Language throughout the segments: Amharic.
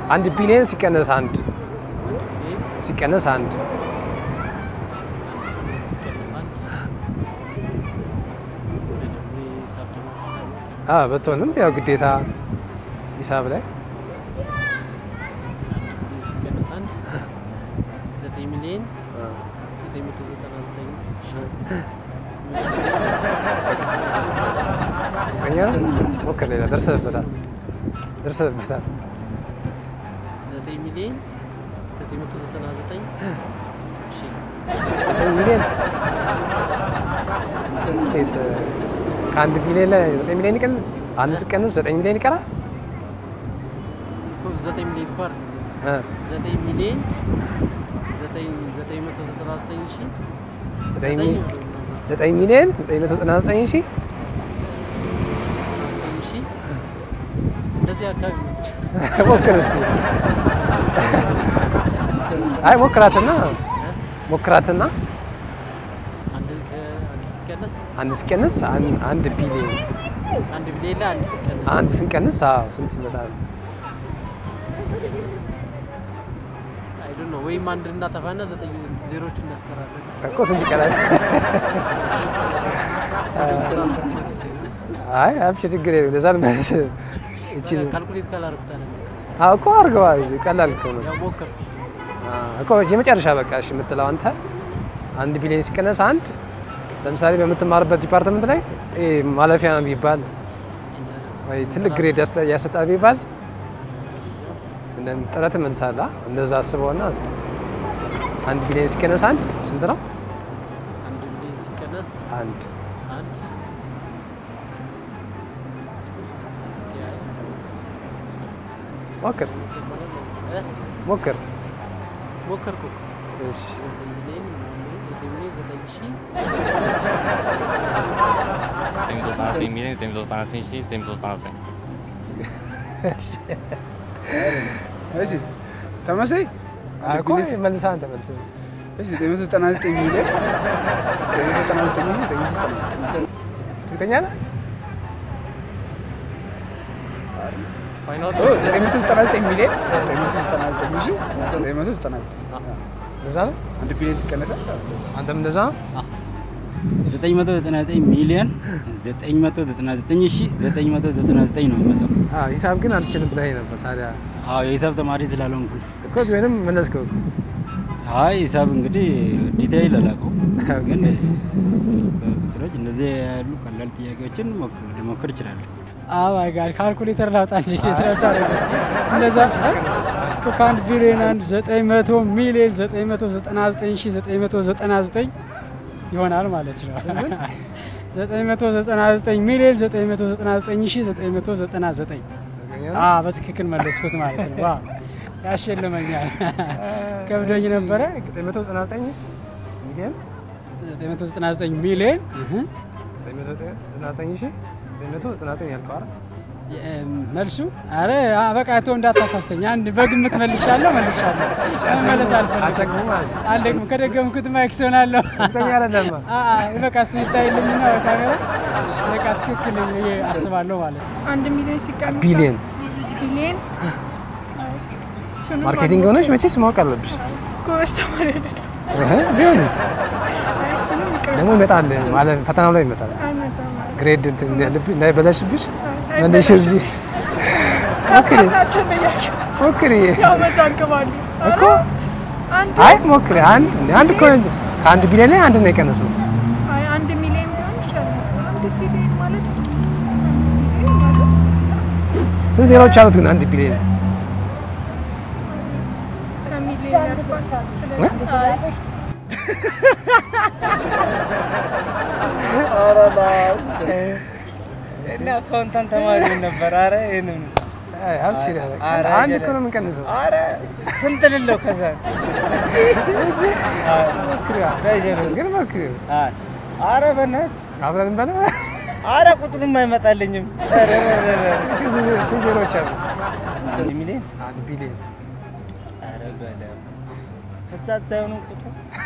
አንድ ቢሊየን ሲቀነስ አንድ ቢሊየን ሲቀነስ አንድ ሲቀነስ አንድ በደንብ ሂሳብ ተማሪ ስላልሆንክ አ በትሆንም ያው ግዴታ ሂሳብ ላይ አንድ ቢሊየን ሲቀነስ አንድ ዘጠኝ ሚሊየን ዘጠኝ መቶ ዘጠና ዘጠኝ ሺህ እኛ ሞክር ሌላ ደርሰበታል ደርሰበታል ዘጠኝ ሚሊየን ዘጠኝ መቶ ዘጠና ዘጠኝ ሺህ ዘጠኝ ሚሊዮን እንዴት ከአንድ ሚሊዮን ላይ ዘጠኝ ሚሊዮን ይቀር አንድ ሲቀንስ ዘጠኝ ሚሊዮን ይቀራል እኮ ዘጠኝ ሚሊየን እኮ አይደለም እ ዘጠኝ ሚሊየን ዘጠኝ ዘጠኝ መቶ ዘጠና ዘጠኝ ሺህ ዘጠኝ ዘጠኝ ሚ- ዘጠኝ ሚሊዮን ዘጠኝ መቶ ዘጠና ዘጠኝ ሺህ ዘጠኝ ሺህ እንደዚህ አካባቢ ነው። ሞክር እስቲ አይ ሞክራትና ሞክራትና አንድ ከአንድ ሲቀነስ አንድ ሲቀንስ አን- አንድ ቢሊዮን አንድ ቢሊየን ላይ አንድ ሲቀነስ አንድ ስንቀንስ አዎ ስንት ይመጣል? አይ ዶንት ኖ ወይም አንድ እናጠፋና ዘጠኝ ዜሮቹን እናስቀራለን። እኮ ስንት ይቀራል? አይ አብሽ ችግር የለም እንደዛ ነው ማለት እቺ ካልኩሌት ካላደረኩት አለ አዎ እኮ አድርገዋ እዚህ ቀላል እኮ ነው ያው ሞክር አዎ እኮ የመጨረሻ በቃ እሺ የምትለው አንተ አንድ ቢሊዮን ሲቀነስ አንድ ለምሳሌ በምትማርበት ዲፓርትመንት ላይ ይሄ ማለፊያ ቢባል ወይ ትልቅ ግሬድ ያስጠ- ያሰጣል ቢባል እንደም ጥረት መልሳላ እንደዛ አስበውና አንድ ቢሊዮን ሲቀነስ አንድ ስንት ነው? አንድ ቢሊየን ሲቀነስ አንድ አንድ ሞክር እ? ሞክር ሞከርኩ እሺ ዘጠኝ ሚሊየን ምናምን ዘጠኝ ሚሊየን ዘጠኝ ሺህ ዘጠኝ መቶ ዘጠና ዘጠኝ ሚሊዮን ዘጠኝ መቶ ዘጠና ዘጠኝ ሺህ ዘጠኝ መቶ ዘጠና ዘጠኝ እሺ ተመሳይ አይ እኮ መልሳ አንተ መልስ እሺ ዘጠኝ መቶ ዘጠና ዘጠኝ ሚሊዮን ዘጠኝ መቶ ዘጠና ዘጠኝ ሺህ ዘጠኝ መቶ ዘጠና ዘጠኝ እርግጠኛ ነህ? ፋይናል ኦ፣ ዘጠኝ መቶ ዘጠና ዘጠኝ ሚሊዮን ዘጠኝ መቶ ዘጠና ዘጠኝ ሺህ ዘጠኝ መቶ ዘጠና ዘጠኝ እንደዛ ነው? አንድ ቢሊዮን ሲቀነስ አንተም እንደዛ ነው? 999 ሚሊዮን 999 ሺህ 999 ነው የሚመጣው። አዎ ሂሳብ ግን አልችልም ብለኸኝ ነበር። ታዲያ አዎ የሂሳብ ተማሪ ስላልሆንኩ ነው። እኮ ቢሆንም መለስከው እኮ። አይ ሂሳብ እንግዲህ ዲቴይል አላውቀውም፣ ግን ቁጥሮች እንደዚህ ያሉ ቀላል ጥያቄዎችን ሞክር- ልሞክር እችላለሁ። አማይ ጋር ካልኩሌተር ላውጣ እንጂ እንዴት ነው ታደርገው? እንደዛ እኮ ከአንድ ቢሊዮን አንድ ዘጠኝ መቶ ሚሊዮን ዘጠኝ መቶ ዘጠና ዘጠኝ ሺህ ዘጠኝ መቶ ዘጠና ዘጠኝ ይሆናል ማለት ነው። ዘጠኝ መቶ ዘጠና ዘጠኝ ሚሊዮን ዘጠኝ መቶ ዘጠና ዘጠኝ ሺህ ዘጠኝ መቶ ዘጠና ዘጠኝ አዎ በትክክል መለስኩት ማለት ነው። ዋው ያሸልመኛል። ከብዶኝ ነበረ። 999 ሚሊዮን 999 ሚሊዮን 999 ሺህ 999 ያልከው አይደል? መልሱ አረ አ፣ በቃ ተው እንዳታሳስተኝ። አንድ በግምት መልሻለሁ መልሻለሁ። መመለስ አልፈልግም። አልደግምም ማለት ነው። አልደግም። ከደገምኩት ማይክስ ሆናለሁ። እርግጠኛ አይደለም። አ፣ አ፣ በቃ እሱ ይታይልኝና በካሜራ በቃ ትክክል ብዬ አስባለሁ ማለት ነው። አንድ ሚሊዮን ሲቀነስ ቢሊየን ቢሊየን እሱንም ማርኬቲንግ ሆነች መቼስ ማወቅ አለብሽ። ጎበዝ ተማሪ አይደለም። እህ ቢሆንስ አይ፣ እሱንም ይቅር ደግሞ ይመጣል ማለት ፈተናው ላይ ይመጣል። አይመጣም ማለት ግሬድ እንትን እንዳይልብ- እንዳይበላሽብሽ አይ፣ መልሽ እዚህ ሞክሪ ናቸው ጥያቄ ሞክሪ ያወዛግባሉ። እኮ አንድ አይ ሞክሪ አንድ አንድ እኮ እንጂ ከአንድ ቢሊዮን ላይ አንድ ነው የቀነሰው። አይ አንድ ሚሊዮን ቢሆን ይሻላል። አንድ ቢሊዮን ማለት አንድ ሚሊዮን ማለት ስንት ዜሮዎች አሉት ግን አንድ ቢሊዮን? ከሚሊዮን ያልፋል። ስለዚህ አይ እና አካውንታንት ተማሪ ነበር። አረ ይሄንን አይ አብሽር ኧረ አንድ ጀለ- እኮ ነው የምንቀንሰው። አረ ስንት ልለው ከዛ ሞክሪ ግን ሞክሪ አይ፣ አረ በእናትህ አብረን እንበላ። አረ ቁጥሩም አይመጣልኝም። ኧረ ኧረ ኧረ። ግን ስንት ስንት ዜሮዎች አሉት? አንድ ሚሊዮን አንድ ቢሊዮን አረ በለው ከዛ ሳይሆኑ ቁጥሩ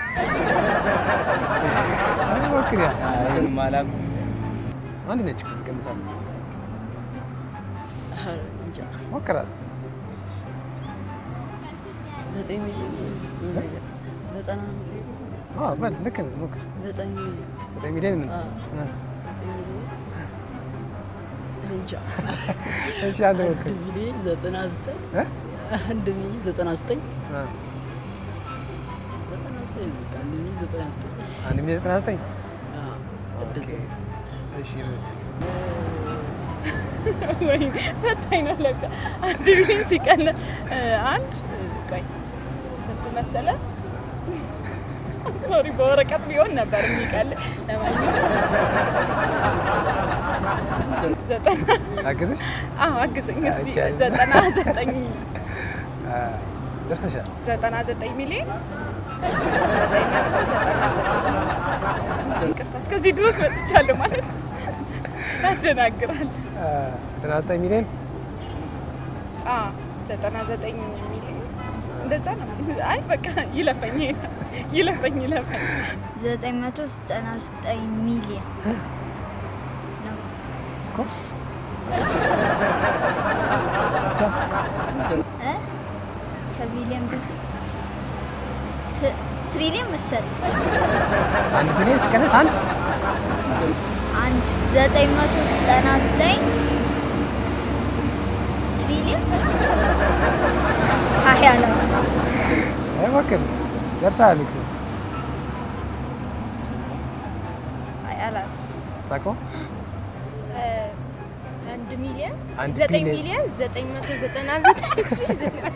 አይ ሞክሪ አይ ማላቁ አንድ ነች እኮ እንቀንሳለን። እንጃ ሞክራል ዘጠኝ ሚሊዮን ዘጠና ሚሊዮን አዎ በል ልክ ነህ ሞክር። ዘጠኝ ሚሊዮን ዘጠኝ ሚሊዮን ምን? አዎ። አ፣ ዘጠኝ ሚሊዮን እኔ እንጃ እሺ አንተ ሞክር። አንድ ሚሊዮን ዘጠና ዘጠኝ እ? አንድ ሚሊዮን ዘጠና ዘጠኝ አ፣ ዘጠና ዘጠኝ በቃ አንድ ሚሊዮን ዘጠና ዘጠኝ አንድ ሚሊዮን ዘጠና ዘጠኝ አዎ፣ እንደዛ እሺ ወይ ፈታኝ ነው ለካ። አንድ ሚሊዮን ሲቀነስ እ፣ አንድ ቆይ ስንት መሰለ? ሶሪ በወረቀት ቢሆን ነበር የሚቀል። ለማንኛውም ዘጠና አግዝሽ አዎ አግዘኝ እስቲ አይቻልም። ዘጠና ዘጠኝ አ፣ ደርሰሻል። ዘጠና ዘጠኝ ሚሊዮን ዘጠኝ መቶ ዘጠና ዘጠኝ ይቅርታ እስከዚህ ድረስ መጥቻለሁ ማለት ያደናግራል። አ፣ ዘጠና ዘጠኝ ሚሊዮን አዎ ዘጠና ዘጠኝ ሚሊዮን እንደዛ ነው። አይ በቃ ይለፈኝ ይለፈኝ ይለፈኝ። ዘጠኝ መቶ ዘጠና ዘጠኝ ሚሊዮን ነው። ኮርስ ብቻ እ? ከሚሊዮን በፊት ት- ትሪሊዮን መሰለኝ። አንድ ቢሊዮን ሲቀነስ አንድ አንድ ዘጠኝ መቶ ዘጠና ዘጠኝ ትሪሊዮን ሀያ ነው። አይ ሞክር። ደርሰሃል እኮ አይ አላውቅም። ታውቀው አንድ ሚሊዮን አንድ ዘጠኝ ቢሊዮን። ሚሊዮን ዘጠኝ መቶ ዘጠና ዘጠኝ ሺህ ዘጠኝ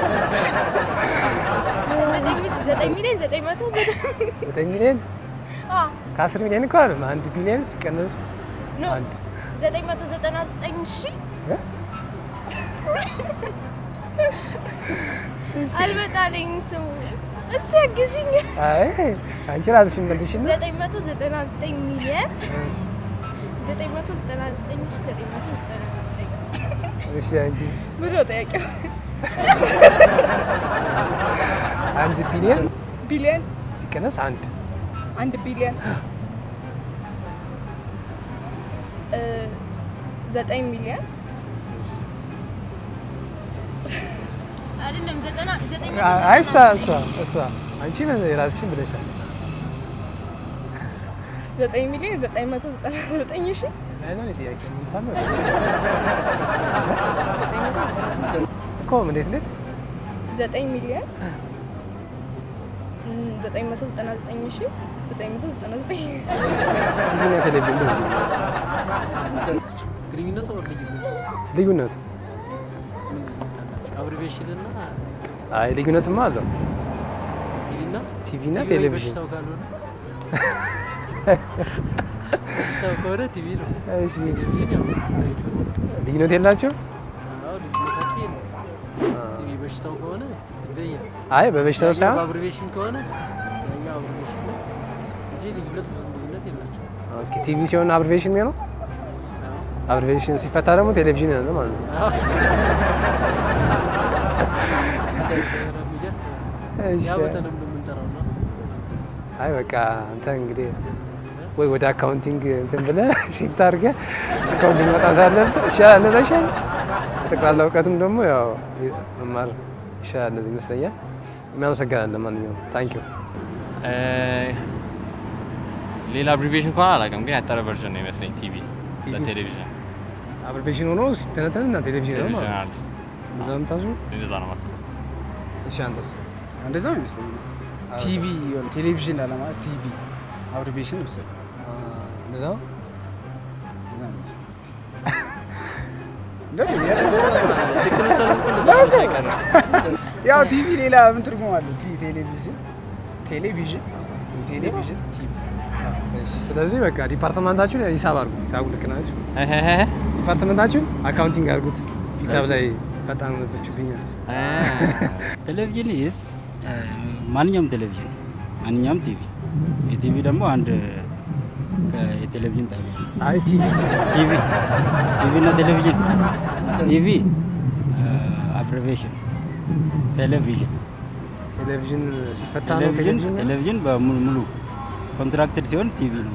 ዘጠኝ- ዘጠኝ ሚሊዮን ዘጠኝ መቶ ዘጠኝ ዘጠኝ ሚሊዮን አዎ ከአስር ሚሊዮን እኮ አይደለም። አንድ ቢሊዮን ሲቀነስ ኖ አንድ ዘጠኝ መቶ ዘጠና ዘጠኝ ሺህ እ? አልመጣልኝ ስሙ እስኪ አግዝኝ። አይ አንቺ ራስሽን መልሽና ዘጠኝ መቶ ዘጠና ዘጠኝ ሚሊዮን ዘጠኝ መቶ ዘጠና ዘጠኝ ሺህ ዘጠኝ መቶ ዘጠና ዘጠኝ እሺ አንቺ ብሎ ጥያቄው አንድ ቢሊዮን ቢሊዮን ሲቀነስ አንድ አንድ ቢሊዮን እ፣ ዘጠኝ ሚሊዮን አይደለም ዘጠና ዘጠኝ መቶ አ- አይ እሷ ዘጠና እሷ እሷ አንቺ ራስሽን ብለሻል። ዘጠኝ ሚሊዮን ዘጠኝ መቶ ዘጠና ዘጠኝ ሺህ አይ ነው ጥያቄ ምን ሳለ ዘጠኝ መቶ ዘጠና ዘጠኝ እኮ እንዴት እንዴት ዘጠኝ ሚሊዮን እም፣ ዘጠኝ መቶ ዘጠና ዘጠኝ ሺህ ዘጠኝ መቶ ዘጠና ዘጠኝ ቲቪና ቴሌቪዥን ነው ግንኙነቱ ወር ልዩነቱ ልዩነቱ? ምን ልዩነት አላቸው? አብሪቬሽን እና አይ ልዩነትማ አለው። ቲቪ እና ቲቪ እና ቲቪ ወይ ቴሌቪዥን በሽታው ካልሆነ በሽታው ከሆነ ቲቪ ነው። እሺ ቴሌቪዥን ያው ልዩነት የላቸው? አዎ ልዩነታቸው የለም። ቲቪ በሽታው ከሆነ ይለያል። አይ በበሽታው ያኛው ሳይሆን በአብሪቬሽን ከሆነ ያኛው አብሪቬሽን ነው እንጂ ልዩነት ብዙ ልዩነት የላቸው። ኦኬ ቲቪ ሲሆን አብሪቬሽን የሚሆነው አብሪቬሽን ሲፈታ ደግሞ ቴሌቪዥን ነው ማለት ነው። እሺ። ያ በተለምዶ የምንጠራው ነው። አይ በቃ አንተ እንግዲህ ወይ ወደ አካውንቲንግ እንትን ብለህ ሺፍት አድርገህ አካውንቲንግ መጣት አለብህ። ይሻላል እንደዛ ይሻላል። ጠቅላላ እውቀቱም ደግሞ ያው መማር ይሻላል እንደዚህ ይመስለኛል። እናመሰግናለን። ማንኛውም ታንኪዩ ሌላ አብሪቬሽን ከሆነ አላውቅም፣ ግን ያጠረ ቨርዥን ነው ይመስለኝ ቲቪ ለቴሌቪዥን አብሪቬሽን ሆኖ ሲተነተን እና ቴሌቪዥን ነው ቴሌቪዥን ማለት አለ። ነው። እንደዛ ነው የምታስበው? እንደዛ ነው ማስበው። እሺ አንተስ? እንደዛ ነው ይመስለኝ። ቲቪ የሆነ ቴሌቪዥን ላለማለት ቲቪ አብሪቬሽን ወሰደ። እንደዛ ነው? እንደዛ ነው ይመስለኝ። ያው ቲቪ ሌላ ምን ትርጉም አለው? ቲ ቴሌቪዥን ቴሌቪዥን ቴሌቪዥን ቲቪ እሺ፣ ስለዚህ በቃ ዲፓርትመንታችሁን ሂሳብ አድርጉት። ሂሳቡ ልክ ናችሁ። እሄሄ። ዲፓርትመንታችሁን አካውንቲንግ አድርጉት። ሂሳብ ላይ በጣም ነብችሁብኛል። ቴሌቪዥን ይህ ማንኛውም ቴሌቪዥን ማንኛውም ቲቪ የቲቪ ደግሞ አንድ ከ- የቴሌቪዥን ጣቢያ ነው። አይ ቲቪ ቲቪ ቲቪ እና ቴሌቪዥን ቲቪ አብሬቬሽን ቴሌቪዥን ቴሌቪዥን ሲፈታ ነው ቴሌቪዥን ቴሌቪዥን ነው? ቴሌቪዥን በሙሉ ሙሉ ኮንትራክትድ ሲሆን ቲቪ ነው።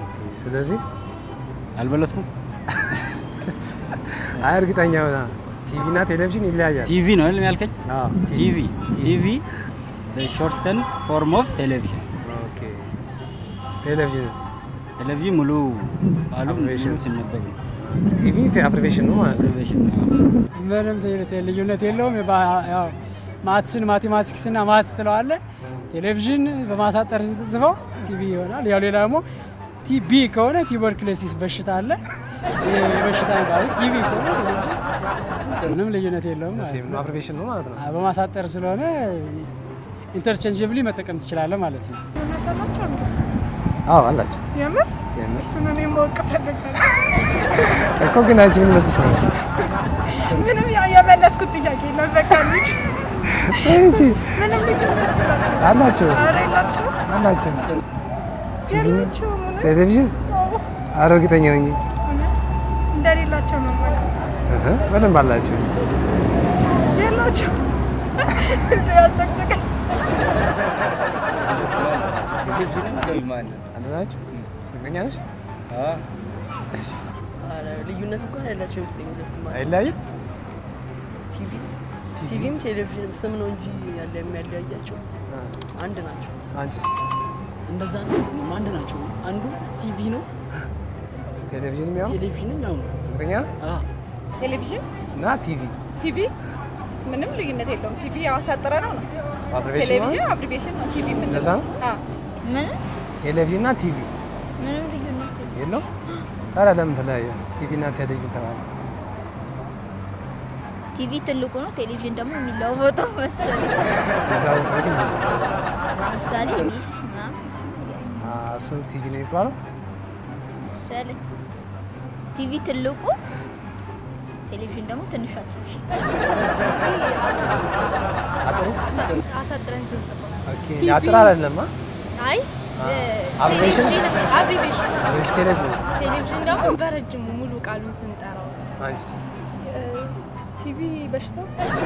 ስለዚህ አልበለስኩም። አይ እርግጠኛ ሆና ቲቪ እና ቴሌቪዥን ይለያያል። ቲቪ ነው አይደል ያልከኝ? አዎ ቲቪ ቲቪ ሾርተን ፎርም ኦፍ ቴሌቪዥን ኦኬ። ቴሌቪዥን ቴሌቪዥን ሙሉ ቃሉ ሙሉ Abbreviation። ሲነበብ ነው። ቲቪ አብሪቬሽን ነው ማለት ነው። አብሬቬሽን ነው። ምንም ቴ- ልዩነት የለውም። የባ- ያው ማትስን ማቴማቲክስ እና ማትስ ትለዋለ። ቴሌቪዥን በማሳጠር ስትጽፈው ቲቪ ይሆናል። ያው ሌላ ደግሞ ቲቢ ከሆነ ቱበርክሎሲስ በሽታ አለ። ይሄ የበሽታ የሚባለው ቲቪ ከሆነ ቴሌቪዥን ምንም ልዩነት የለውም ማለት ሴም ነው። አብሪቬሽን ነው ማለት ነው። አ- በማሳጠር ስለሆነ ኢንተርቼንጅብሊ መጠቀም ትችላለህ ማለት ነው። እውነት አላቸው እንዴ? አዎ አላቸው። የምር የምር እሱን እኔ ማወቅ እፈልጋለሁ። እኮ ግን አንቺ ምን ይመስልሽ ነው? ምንም ያ- የመለስኩት ጥያቄ ነው። በቃ ልጅ እንጂ ምንም ልዩነት የላቸውም። አላቸው ኧረ የላቸውም። አላቸው። ቲቪ እና የላቸውም። እውነት? ቴሌቪዥን አዎ፣ ኧረ እርግጠኛ ነኝ። እውነት እንደሌላቸው ነው የማውቀው። እህ በደንብ አላቸው። የላቸውም። እንደ ያጨቅጭቀኝ ቴሌቪዥንም ቲቪም አለ። አንድ ናቸው። እርግጠኛ ነሽ? አዎ። ኧረ ልዩነት እንኳን ያላቸው ይመስለኝ ሁለቱም አለ። አይለያይም? ቲቪ ቲቪም ቴሌቪዥንም ስም ነው እንጂ ያለ የሚያለያያቸው አ፣ አንድ ናቸው። አንቺ እንደዛ ነው። እኔም አንድ ናቸው። አንዱ ቲቪ ነው፣ ቴሌቪዥንም ያው ቴሌቪዥንም ያው ነው። እርግጠኛ ነህ? አዎ ቴሌቪዥን እና ቲቪ ቲቪ ምንም ልዩነት የለውም። ቲቪ ያው አሳጥረ ነው ነው። አብሪቬሽን ነው። ቴሌቪዥን አብሪቬሽን ነው። ቲቪ ምን እንደዛ ነው? ምንም ቴሌቪዥን እና ቲቪ ምንም ልዩነት የለውም። የለው። ታዲያ ለምን ተለያየ? ቲቪ እና ቴሌቪዥን ተባለ። ቲቪ ትልቁ ነው፣ ቴሌቪዥን ደግሞ የሚለዋወጠው መሰለኝ። የሚለዋወጥ በየትኛው ነው? ለምሳሌ ኢቢኤስ ምናምን አ፣ እሱ ቲቪ ነው የሚባለው። መሰለኝ። ቲቪ ትልቁ፣ ቴሌቪዥን ደግሞ ትንሿ ቲቪ። አጥሩ አሳጥረን ስንጽፈው ኦኬ። ቲቪ አጥር አይደለም። አ? አይ አ፣ እ፣ አብሬሽን? ቴሌቪዥን አብሪቬሽን አብሬሽን ቴሌቪዥን ቴሌቪዥን ደግሞ በረጅሙ ሙሉ ቃሉን ስንጠራው አንቺ ቲቪ በሽታው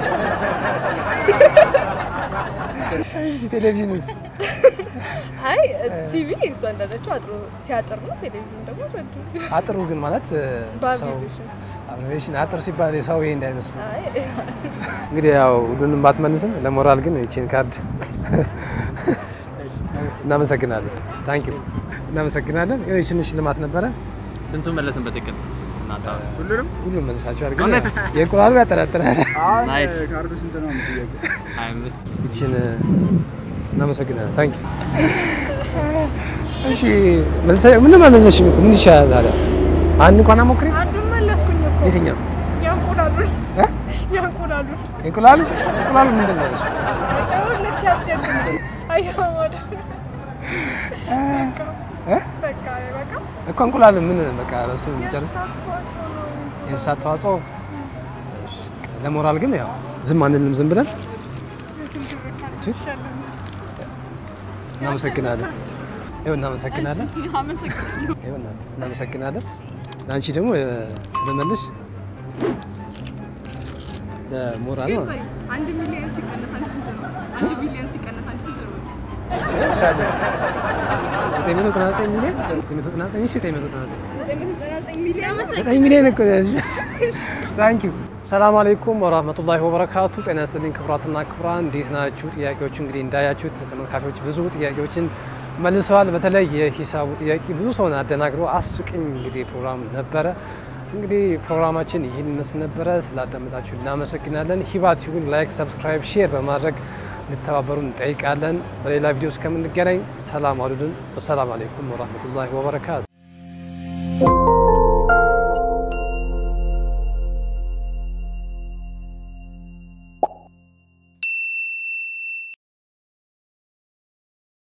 እሺ፣ ቴሌቪዥንስ አይ ቲቪ እሷ እንዳለችው አጥሮ ሲያጥር ነው። ቴሌቪዥን ደግሞ ረጅም ሲሆን አጥሩ ግን ማለት እ፣ ሰው በአብሪቬሽን አብሬሽን አጥር ሲባል የሰው ይሄ እንዳይመስሉ አይ እንግዲህ ያው ሁሉንም ባትመልስም ለሞራል ግን ይቺን ካርድ እናመሰግናለን። ታንክ ዩ እናመሰግናለን። ይኸው ትንሽ ሽልማት ነበረ። ስንቱን መለስን በትክክል እናታ ሁሉንም ሁሉም መልሳችኋል፣ ግን እውነት? የእንቁላሉ ያጠራጥራል። አሁን ናይስ። ካርዱ ስንት ነው የምትጠየቀው? ሀያ አምስት ይቺን እናመሰግናለን። ታንክ ዩ እሺ መልሰ ምንም አልመለስሽም እኮ ምን ይሻላል ታዲያ? አንድ እንኳን አሞክሪ። አንዱን መለስኩኝ እኮ የትኛው የእንቁላሉን እ? የእንቁላሉን እንቁላሉ እንቁላሉ ምንድን ነው? እሱ? ሁለት ሲያስደግም አየኸው አይደል? እ? በቃ በቃ እኮ እንቁላሉ ምን በቃ እሱ ጨርስ የእንስሳት ተዋጽኦ ነው። የእንስሳት ተዋጽኦ እሺ። ለሞራል ግን ያው ዝም አንልም፣ ዝም ብለን እቺ እናመሰግናለን። ይኸው እናመሰግናለን። ይኸው እናት እናመሰግናለን። ለአንቺ ደግሞ እ፣ ስለመለሽ ለሞራል ነው አንድ ሚሊዮን ሲቀነስ አንድ ስንት ነው? አንድ ቢሊዮን ሲቀነስ አንድ ስንት ነው? ሳለች ዘጠኝ መቶ ዘጠና ዘጠኝ ሚሊዮን ዘጠኝ መቶ ዘጠና ዘጠኝ ሺህ ዘጠኝ መቶ ዘጠና ዘጠኝ ዘጠኝ መቶ ዘጠና ዘጠኝ ሚሊዮን ዘጠኝ ሚሊዮን እኮ ታንክ ዩ ሰላም አለይኩም ወራህመቱላሂ ወበረካቱ። ጤና ይስጥልኝ ክቡራትና ክቡራን፣ እንዴት ናችሁ? ጥያቄዎቹ እንግዲህ እንዳያችሁት ተመልካቾች ብዙ ጥያቄዎችን መልሰዋል። በተለይ የሂሳቡ ጥያቄ ብዙ ሰውን አደናግሮ አስቅኝ እንግዲህ ፕሮግራም ነበረ። እንግዲህ ፕሮግራማችን ይህን ይመስል ነበረ። ስላዳመጣችሁ እናመሰግናለን። ሂባ ቲዩብን ላይክ፣ ሰብስክራይብ፣ ሼር በማድረግ ልተባበሩን እንጠይቃለን። በሌላ ቪዲዮ እስከምንገናኝ ሰላም አሉልን። ወሰላም አለይኩም ወራህመቱላሂ ወበረካቱ።